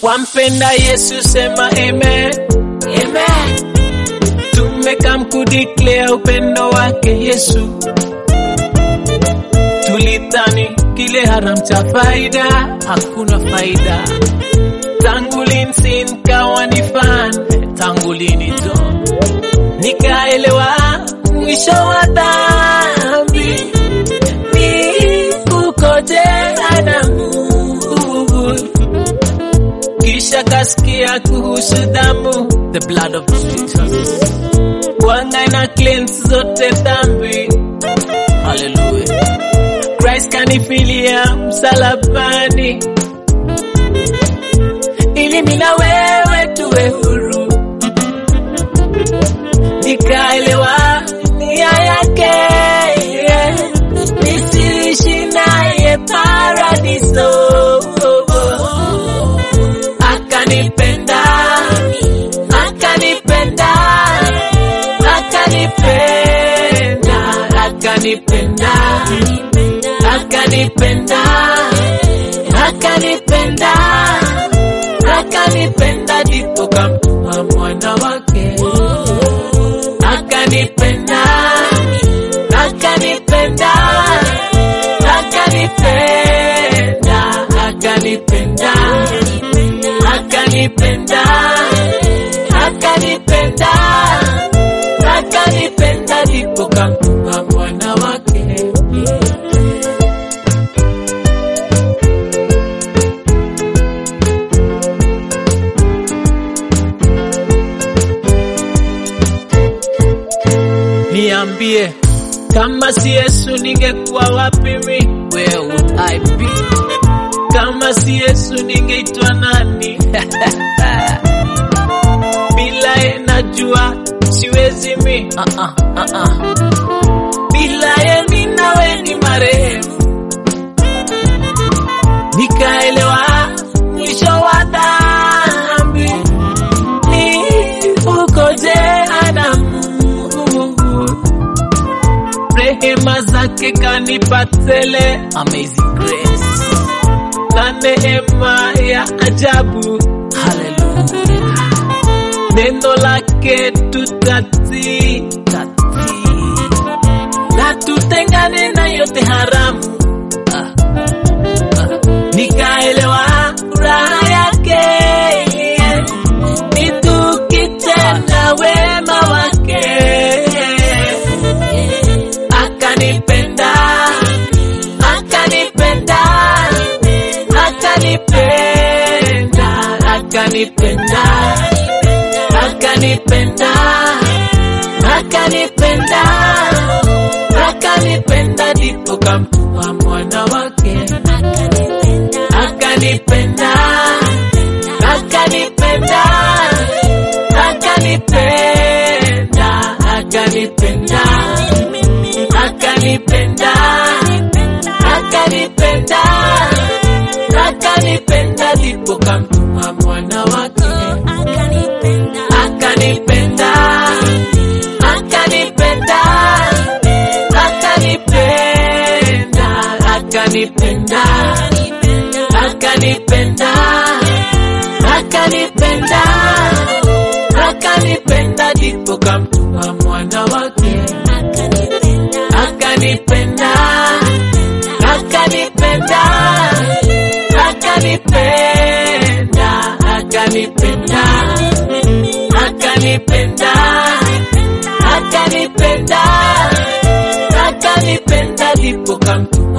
Wampenda Yesu, sema amen. Amen. Tumekam kudeclare upendo wake Yesu. Tulidhani kile haram cha faida, hakuna faida. Tangu lini nikawa ni fan, tangu lini jo nikaelewa mwisho wa dhambi ni kukoje Adamu kisha kasikia kuhusu damu, the blood of Jesus, wanga ina cleanse zote dhambi. Hallelujah, Christ kanifilia msalabani, ili mimi na wewe tuwe huru. Nikaelewa nia yake, nisiishi naye paradiso akanipenda akanipenda akanipenda akanipenda akanipenda akanipenda akanipenda ndipo kamtuma mwana wake akanipenda akanipenda akanipenda akanipenda akanipenda akanipenda akanipenda ndipo kamtuma mwana wake niambie kama si Yesu ningekuwa wapi mi where would I be kama si Yesu ningeitwa nani? bila ye najua siwezi mi uh -uh, uh -uh. bila ye mi nawe ni marehemu. Nikaelewa mwisho wa dhambi ni ukoje Adamu, rehema zake kanipa tele, amazing grace na neema ya ajabu. Haleluya, neno lake tutatii tatii, na tutengane na yote haramu. Ah, ah. Nikaelewa furaha yake ni tukitenda wema wake, akanipenda akanipenda akanipenda akanipenda akanipenda akanipenda akanipenda ndipo kamtuma mwana wake akanipenda akanipenda akanipenda akanipenda akanipenda akanipenda akanipenda ndipo kamtuma mwana wake akanipenda akanipenda akanipenda akanipenda akanipenda akanipenda akanipenda ndipo kamtuma mwana wake akanipenda akanipenda akanipenda akanipenda akanipenda akanipenda akanipenda ndipo kamtuma